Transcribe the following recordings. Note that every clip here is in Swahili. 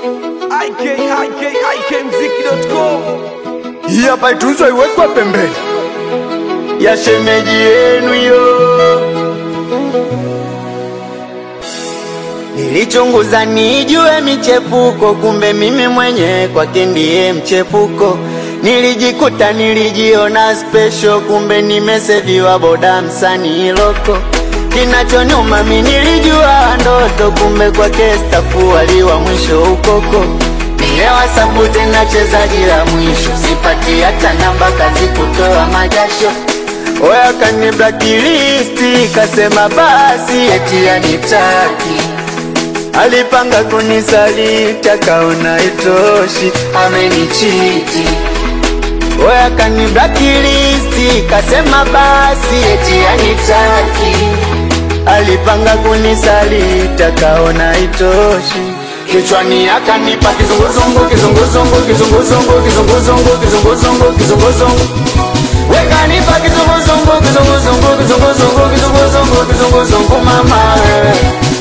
ikikmziki.com Hii hapa itunzwe iwekwe pembeni ya shemeji yenu yo. Nilichunguza nijue michepuko, kumbe mimi mwenye kwake ndiye mchepuko. Nilijikuta nilijiona special, kumbe nimeseviwa boda msanii loko. Kinachonyuma mi nilijua ndoto, kumbe kwake stafu waliwa mwisho ukoko. Nilewa sabu tena chezaji la mwisho, sipati hata namba kazi kutoa majasho. Oya kani blacklist, kasema basi eti anitaki Alipanga kunisaliti akaona itoshi, amenichiti. Oya kani blacklist, kasema basi eti anitaki. Alipanga kunisaliti akaona itoshi, kichwani akanipa kizunguzungu, kizunguzungu, kizunguzungu, kizunguzungu, kizunguzungu, kizunguzungu. Wekanipa kizunguzungu, kizunguzungu, kizunguzungu, kizunguzungu, kizunguzungu, mama wewe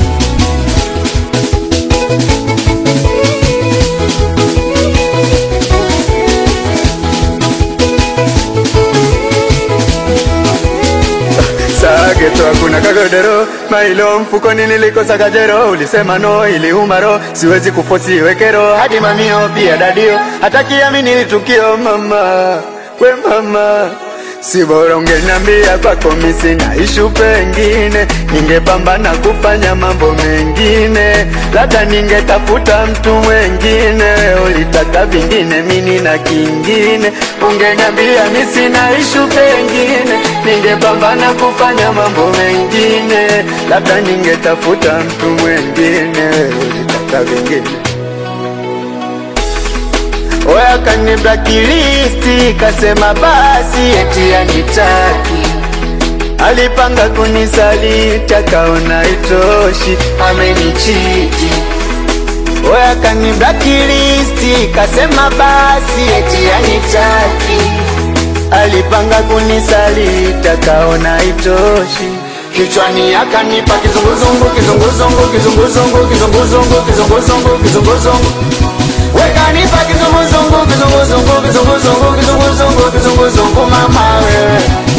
Sageto hakuna kagodero mailo mfukoni nilikosa kajero ulisema no iliuma ro siwezi kufosi wekero hadi mamio pia dadio hata kiamini litukio mama we mama si bora ungeniambia kwako mi sina ishu pengine ningepambana kufanya mambo mengine labda ningetafuta mtu mwengine ulitaka vingine mini na kingine ungeniambia mi sina ishu pengine ningepambana kufanya mambo mengine labda ningetafuta mtu mwengine ulitaka vingine Oya kani blacklist kasema basi eti anitaki Alipanga kunisaliti akaona itoshi amenichiti Oya kani blacklist kasema basi eti anitaki Alipanga kunisaliti akaona itoshi Kichwani akanipa kizunguzungu kizunguzungu kizunguzungu kizunguzungu kizunguzungu kizunguzungu Wekanipa kizunguzungu kizunguzungu kizunguzungu kizunguzungu kizunguzungu mama wewe